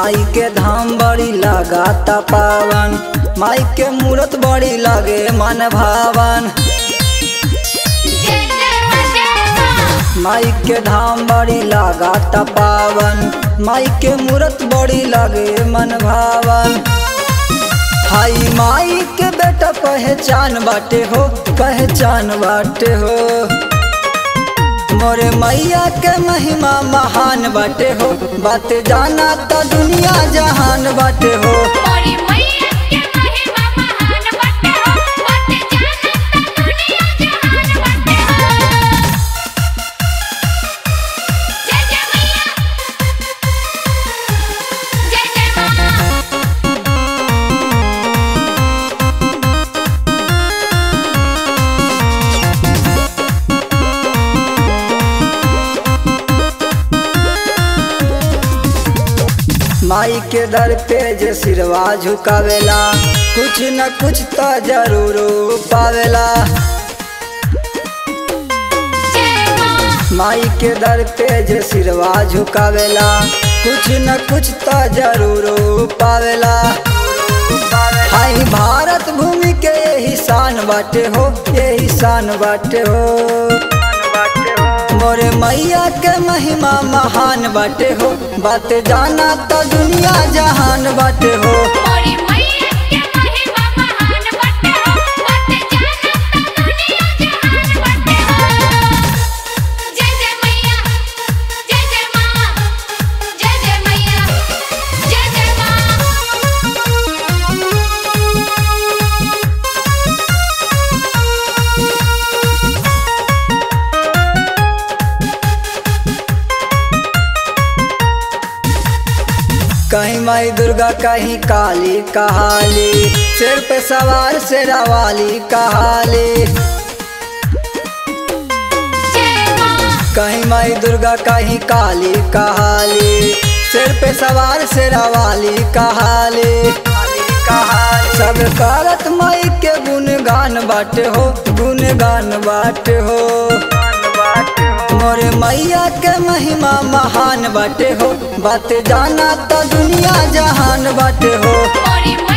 माई के धाम बड़ी लगाता पावन माई के मूरत बड़ी लगे मन भावन जय जय मां जय मां माई के धाम बड़ी लगाता पावन माई के मूरत बड़ी लगे मन भावन हाई माई के बेटा पहचान बाटे हो पहचान बाटे हो मोरे मैया के महिमा महान बाटे हो बात जाना तो दुनिया जहान बाटे हो मोरी मैया के महिमा महान बटे हो बट जानत दुनिया जहान बटे हो जय जय मैया जय जय मां माई के दर पे जे सिरवा झुकावेला कुछ न कुछ तो जरूर पावेला जय मां माई के दर पे जे सिरवा झुकावेला कुछ न कुछ तो जरूर पावेला हाई भारत भूमि के यही शान बाटे हो यही शान बाटे हो मोरे मैया के महिमा महान बाटे हो बात जाना तो दुनिया जहान बाटे हो मोरी मैया के महिमा महान बटे हो बट जानत दुनिया जहान बटे हो जय जय मैया जय जय मां जय जय मैया जय जय मां कहीं माई दुर्गा कहीं काली कहाली सिर पे सवार शेरा वाली कहाली जय मां कहीं माई दुर्गा कहीं काली कहाली सिर पे सवार शेरा वाली कहाली सब करत माई के गुणगान बाटे हो गुणगान बाटे हो मोरे मैया के महिमा महान बाटे हो बात जाना तो दुनिया जहान बाटे हो मोरी